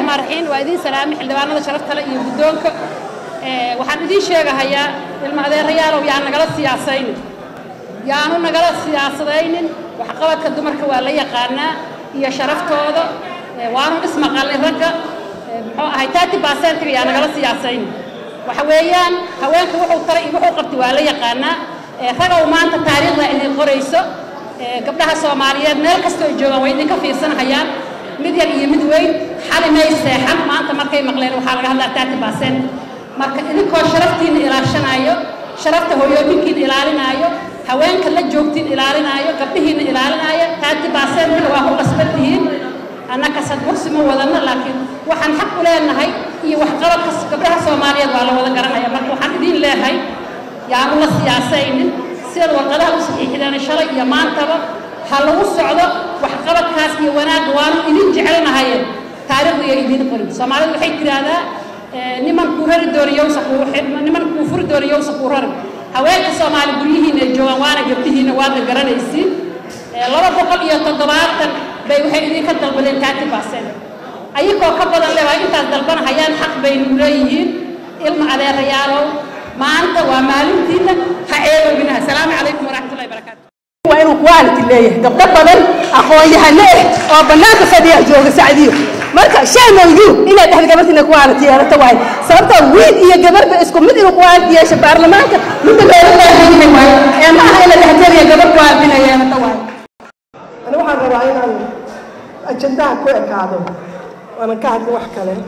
raxmaan raxiim waa idiin salaamay xildhibaanada sharafta leh iyo guddoonka waxaan idiin sheegahayaa ilma adeerayaalow yaan nagala siyaasaynin yaanu nagala siyaasadaynin waxqabadka dumarka waa la yaqaanaa iyo sharaftooda waanu ismaqalnay ragga muxuu ahay taati baasentiga yaa nagala siyaasaynin waxa weeyaan haweenka wuxuu taray iyo wuxuu qabtay waa la yaqaanaa ragow maanta taariikhda inay qorayso gabdhaha soomaaliyeed meel kastoo joogaan way idinka fiirsanahayaan mid yar iyo mid weyn xali may seexan maanta markay maqleen waxaa laga hadlaa taati baasent marka idinkoo sharaftiina ilaashanayo sharafta hooyooyinkiina ilaalinaayo haweenka la joogtiin ilaalinaayo gabdhihiina ilaalinaayo taati baasentiga waa ku qasban tihiin annaka sadbursi ma wadanno laakiin waxaan xaq u leenahay iyo waxqabadka gabdhaha soomaaliyeed waa la wada garanaya marka waxaan idiin leehay yaanu la siyaasaynin sidaad warqadaha u saxiixdeen shalay iyo maantaba ha lagu socdo waxqabadkaas iyo wanaagga waanu idin jecelnahaye taariikhdu iyo idiin qorin soomaalidu waxay tiraahdaa niman kuu rari doona yowsa kuu niman kuu furi doona yowsa kuu rari haweenka soomaali guryihiina ay joogaan waana gabdhihiina waadna garanaysiin laba boqol iyo toddobaatan bay waxay idinka dalbadeen taati baasent ayagoo ka badan le waa intaas dalbanahayaan xaq baynu leeyihiin ilma adeerayaalow maanta waa maalintiina ha ceedoobinaha asalaamu calaykum waraxmatullahi barakaatu waa inuu quality leeyahay gabdho badan aqoon-yahano eh oo bannaanka fadhiya jooga sacdiyo marka shaamowyu inaad dhexda gabartiina quality yeelato waaye sababtoo wiil iyo gabarba isku mid inuu quality yeesho baarlamaanka midda looga baahan yahay waaye ee ma aha in la dhexgeliya gabar qualityna yeelato waaye ani waxaan rabaa inaan ajandaha ku ekaado waanan ka hadlin wax kale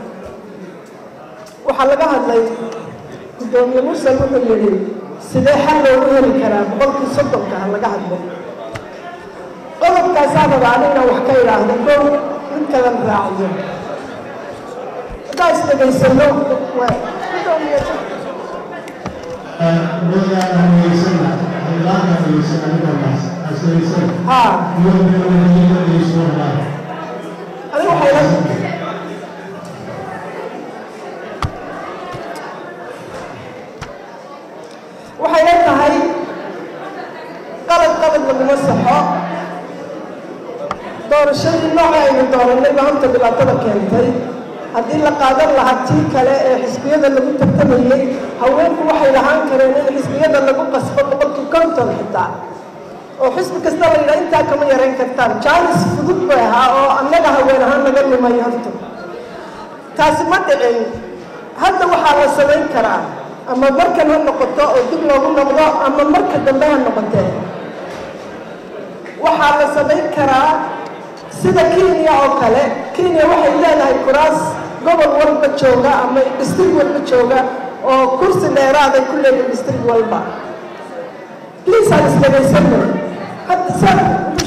waxaa laga hadlay guddoomiye mursal wuxuu yidhi sidee xal loogu heli karaa boqolkii soddonka ha laga hadlo qodobkaasaa rabaa ani inaan wax ka idhaahdo kow mid kalan raaciyo haddaa isdhegaysano gudoomiye haa aniga waxay la waxay la tahay qalad qalad laguma saxo doorashadii nooca aynu doorannay baa horta dhibaatada keentay haddii la qaadan lahaa tii kale ee xisbiyada lagu tartamayey haweenku waxay lahaan kareen in xisbiyada lagu qasbo boqolkii konton xitaa oo xisbi kasta la yidhaha intaa kama yarayn kartaan jaanis fudud bay ahaa oo annaga haween ahaan naga lumay horta taasi ma dhicin hadda waxaa la samayn karaa ama markan ha noqoto oo dib loogu noqdo ama marka dambe ha noqotee waxaa la samayn karaa sida kenya oo kale kenya waxay leedahay kuraas gobol walba jooga ama distrig walba jooga oo kursi dheeraaday ku leedahay distrig walba please aan isdhegaysanno hadda saa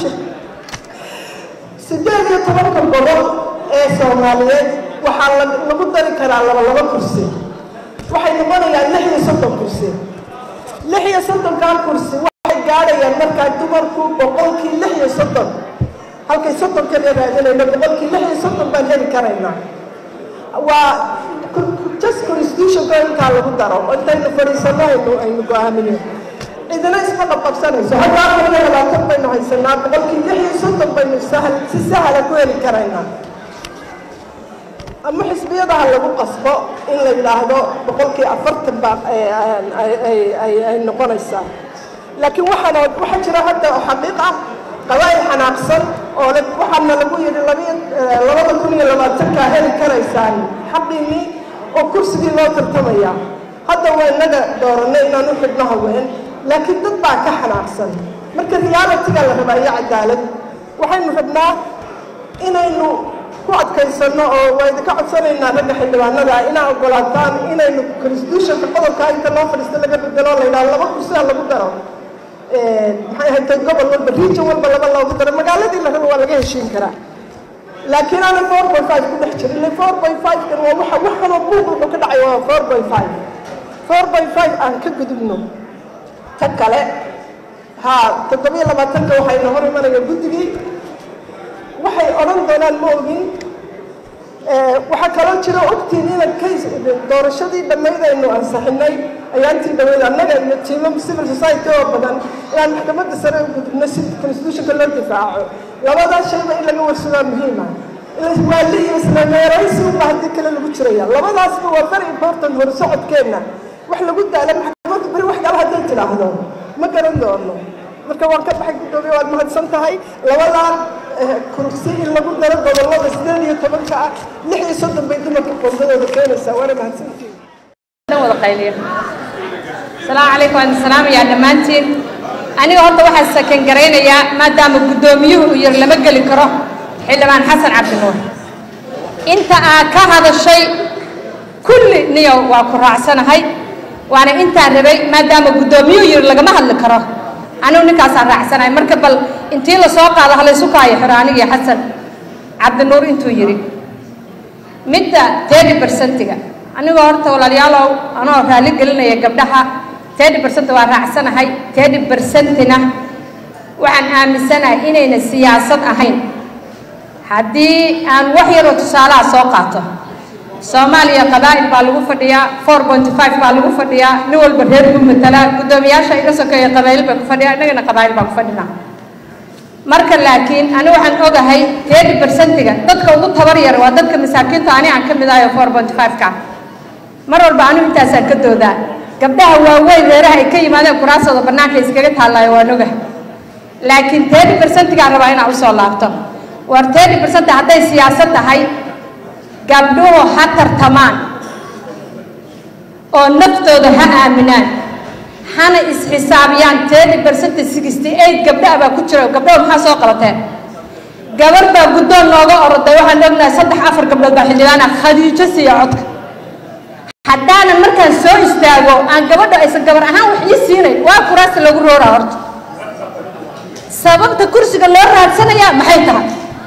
sideed iyo tobanka gobol ee soomaaliyeed waxaa lagu dari karaa laba laba kursi waxay noqonayaan lix iyo soddon kursi lix iyo soddonkaa kursi waxay gaadhayaan markaa dumarku boqolkii lix iyo soddon halkay soddon kaliya raadinayno boqolkii lix iyo soddon baan heli karaynaa waa just constitutionka intaa lagu daro intaynu fadhiisano aynu aynu go-aamino cidina isma qabqabsanayso hadda afar iyo labaatan baynu haysanaa boqolkii lix iyo soddon baynu sahal si sahla ku heli karaynaa ama xisbiyadaha lagu qasbo in la yidhaahdo boqolkii afartan baa ay noqonaysaa laakiin waxaana waxaa jira hadda oo xaqiiq ah qabaa'il xanaaqsan oo le waxaana lagu yidhi labiyo labada kun iyo labaatankaa heli karaysaan xaqiinii oo kursigii loo tartamaya hadda waa inaga dooranay inaan u xidhno haween laakiin dad baa ka xanaaqsan marka realitiga la rabaa iyo cadaalad waxaynu rabnaa inaynu ku adkaysano oo waa idinka codsanaynaa ragga xildhibaanada inaa ogolaataan inaynu constitutionka qodobkaa inta loo fadhiisto laga bedelo la yidhaha laba kursiha lagu daro maxay ahayd gobol walba region walba laba loogu daro magaaladii la rabo waa laga heshiin karaa laakiin ana four point five ku dhex jira ile four point five kan waa waxa waxanoo buuq wuxuu ka dhacay waa four point five four point five aan ka gudubno ta kale haa toddobiyo labaatanka waxayna hor imanaya guddigii waxay odhan doonaan ma ogin waxaa kaloo jira ogtiin inaan case doorashadii dhammayd aynu ansaxinay ayaantii dhammayd annaga iyo tiimam civil society oo badan inaan maxkamadda sare u gudubno si constitutionka loo difaaco labadaas shayba in laga warsadaa muhiima waali iyo isla meeraysi unba haddii kale lagu jiraya labadaasba waa very important hor socodkeenna wax lagu daala maxkamaddu beri wax kale hadday tidhaahdo ma garan doono marka waan ka baxay guddoomiye waad mahadsan tahay labadan kursi in lagu daro gobollada sideed iyo tobanka ah lix iyo soddon bay dumarka qoondadooda keenaysaa waana mahadsantihiin wada qayliya asalaamu calaykum waan salaamayaa dhammaantiin aniga horta waxaa sakan garaynayaa maadaama guddoomiyuhu uu yar lama geli karo xildhibaan xasan cabdinuur inta aad ka hadashay kulli niyo waa ku raacsanahay waana intaan rabay maadaama guddoomiyuhu yiri lagama hadli karo anigu ninkaasaan raacsanahay marka bal intii lasoo qaado halaysu kaayo xiro anigii xasan cabdinuur intuu yidhi midda tedi bersentiga anigoo horta walaalayaalow anoo raalli gelinaya gabdhaha tedi bersent waa raacsanahay tedi bersentina waxaan aaminsanahay inayna siyaasad ahayn haddii aan wax yaroo tusaalaha soo qaato soomaaliya qabaa'il baa lagu fadhiyaa four point five baa lagu fadhiyaa nin walba reer buu matalaa guddoomiyaasha iga sokeeya qabaa'il bay ku fadhiyaa innagana qabaa'il baa ku fadhinaa marka laakiin ani waxaan ogahay tedi bersentiga dadka ugu tabar yar waa dadka masaakiinta ani aan ka mid ahayo four point five ka mar walba anigu intaasaan ka doodaa gabdhaha waaweyn reeraha ay ka yimaadeen kuraasooda bannaanka iskaga taallaayo waan ogahay laakiin tedi bersentigaan rabaa inaan usoo laabto war tedi bersent hadday siyaasad tahay gabdhuhu ha tartamaan oo naftooda ha aaminaan hana isxisaabiyaan tedi bersent sixty eight gabdhaha baa ku jira gabdhaha maxaa soo qabateen gabar baa guddoon nooga oroday waxaan ognahay saddex afar gabdhood baa xildhibaana khadiijo siiya codka haddaanan markaan soo istaago aan gabadha aysan gabar ahaan wax ii siinayn waa kuraasta lagu rooraa horta sababta kursiga loo raadsanayaa maxay tahay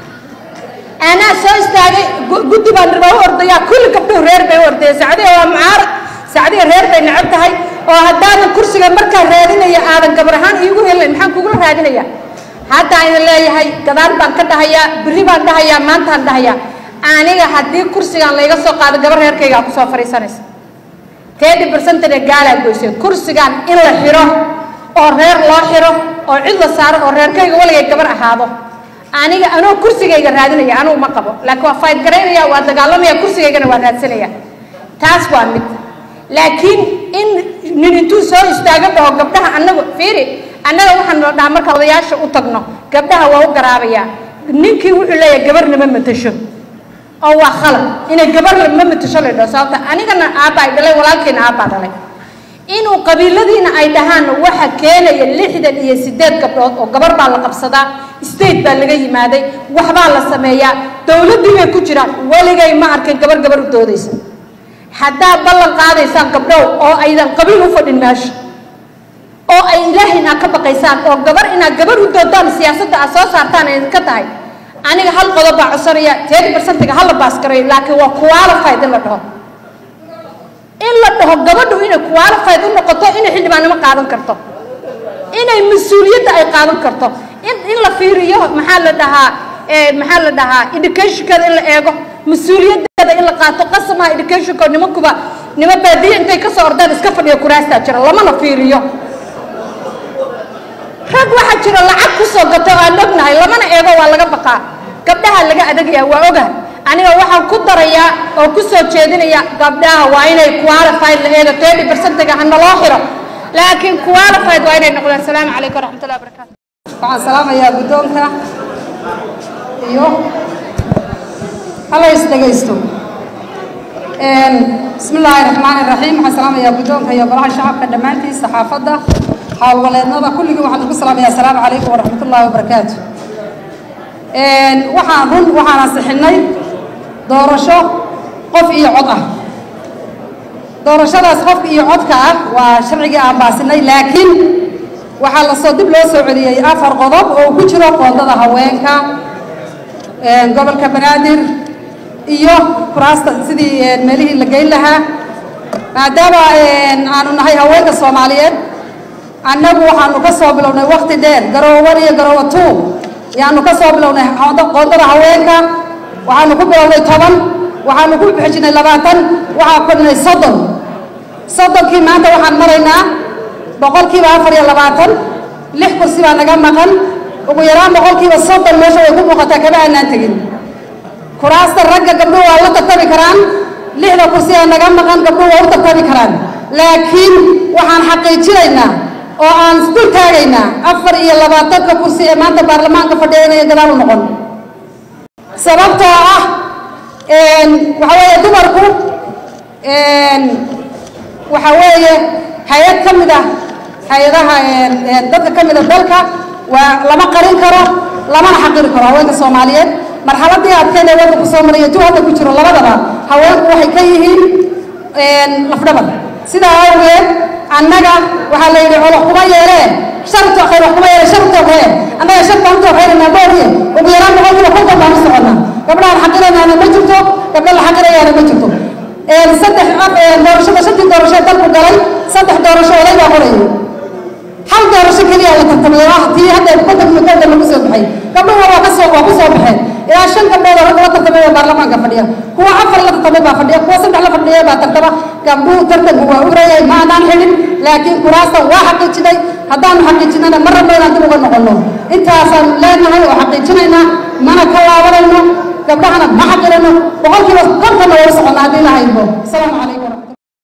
anaa soo istaagay guddi baan rabaa u ordayaa kulli gabdhuhu reer bay u ordaya sacdiga waa mucaarad sacdiga reer bay necab tahay oo haddaanan kursiga markaa raadinaya aadan gabar ahaan iigu helin maxaan kugula raadinaya hadda idin leeyahay gadaal baan ka dhahayaa berri baan dhahayaa maantaan dhahayaa aniga haddii kursigaan layga soo qaado gabar reerkaygaa kusoo fadhiisanaysa tedi bersentana gaalaa goysay kursigaan in la xiro oo reer loo xiro oo cid la saaro oo reerkayga waligay gabar ahaado aniga anoo kursigayga raadinaya anugu ma qabo laakiin waa fayd garaynaya waa dagaalamaya kursigaygana waa raadsanaya taas waa mid laakiin in nin intuu soo istaago dhaho gabdhaha annagu fiiri annaga waxaan la dhahaa marka odayaasha u tagno gabdhaha waa u garaabayaa ninkii wuxuu leeyahay gabarna ma matasho oo waa khalad inay gabar ma matasho la dhaho sababta anigana aabba ay dhalay walaalkiina aabbaa dhalay inuu qabiiladiina ay dhahaan waxa keenaya lixdan iyo sideed gabdhood oo gabar baa la qabsadaa state baa laga yimaaday waxbaa la sameeyaa dowladdii bay ku jiraan weligay ma arkin gabar gabar u doodaysa haddaa ballan qaadaysaan gabdhow oo aydan qabiil u fadhin meesha oo ay ilaahay inaad ka baqaysaan oo gabar inaad gabar u doodaan siyaasadda aad soo saartaan ay ka tahay aniga hal qodob baa codsanaya tedi bersentiga hala baaskarayo laakiin waa qualified in la dhaho in la dhaho gabadhu inay qualified u noqoto inay xildhibaannimo qaadan karto inay mas-uuliyadda ay qaadan karto in in la fiiriyo maxaa la dhahaa maxaa la dhahaa educationkeeda in la eego mas-uuliyaddeeda in la qaato qasamaha educationko nimankuba nima baadiye intay ka soo ordaan iska fadhiya kuraastaa jira lamana fiiriyo rag waxaa jira lacag ku soo gato aan ognahay lamana eego waa laga baqaa gabdhaha laga adagayaa waa ogahay aniga waxaan ku darayaa oo ku soo jeedinaya gabdhaha waa inay qualified la eego tedi bersentiga hana loo xiro laakiin qualified waa inay noqdaan asalaamu calaykum waraxmatullahi wabarakaatu waxaan salaamayaa guddoonka iyo hala is dhegaysto bismi illaahi raxmaani raxiim waxaan salaamayaa guddoonka iyo golaha shacabka dhammaantiin saxaafadda howlwaleednada kulligii waxaan ugu salaamayaa asalaamu calaykum waraxmatullaahi wabarakaatu waxaan run waxaan ansixinay doorasho qof iyo cod ah doorashadaas qofka iyo codka ah waa sharcigii aan baasinay laakiin waxaa lasoo dib loo soo celiyey afar qodob oo ku jiro qoondada haweenka gobolka banaadir iyo kuraasta sidii meelihii la geyn lahaa maadaama aanu nahay haweenka soomaaliyeed annagu waxaanu ka soo bilownay wakti dheer garoowan iyo garoowa two yaanu ka soo bilownay qoondada haweenka waxaanu ku bilownay toban waxaanu ku xijinay labaatan waxaa kordhinay soddon soddonkii maanta waxaan maraynaa boqolkiiba afar iyo labaatan lix kursi baa naga maqan ugu yaraan boqolkiiba soddon meesha way ku muuqataa kama aanaan tegin kuraasta ragga gabdhuhu waa la tartami karaan lixda kursi ee naga maqan gabdhuhu waa u tartami karaan laakiin waxaan xaqiijinaynaa oo aan isdul taagaynaa afar iyo labaatanka kursi ee maanta baarlamaanka fadhiya inay gadaal u noqon sababtoo ah waxa weeye dumarku waxa weeye hay-ad ka mid ah hay-adaha dadka ka mid a dalka waa lama qarin karo lamana xaqiri karo haweenka soomaaliyeed marxaladii adkeyd ee waddanku soo maraya tu hadda ku jiro labadaba haweenku waxay ka yihiin lafdhabar sidaa awgeed annaga waxaa la yidhi colo kuma yeelee sharto khayr wax kuma yeelee sharto khayr annaga shar baan usoo khayranaa booriye ugu yaraan boqolkiiba konton baan u soconnaa gabdhahan xaqiranaana ma jirto gabdha la xaqirayaana ma jirto saddex doorashada shantii doorasho dalku galay saddex doorasho oday baa qorayay hal doorasho keliya la tartamay oo ah tii hadda konton konton lagu soo baxay gabdhuhu waa kasoo waa ku soo baxeen ilaa shan gabdhood oo ragga la tartamay oo baarlamaanka fadhiya kuwa afar la tartamay baa fadhiya kuwa saddex la fadhiya baa tartama gabdhuhu tartanku waa urayay ma aanaan xidhin laakiin kuraasta waa xaqiijinay haddaanu xaqiijinana ma rabno inaan dib uga noqono intaasaanu leenahay oo xaqiijinaynaa mana ka laabanayno gabdhahana ma xaqirano boqolkiiba kontonna waa u soconnaa haddii la haybo asalaamu calaykum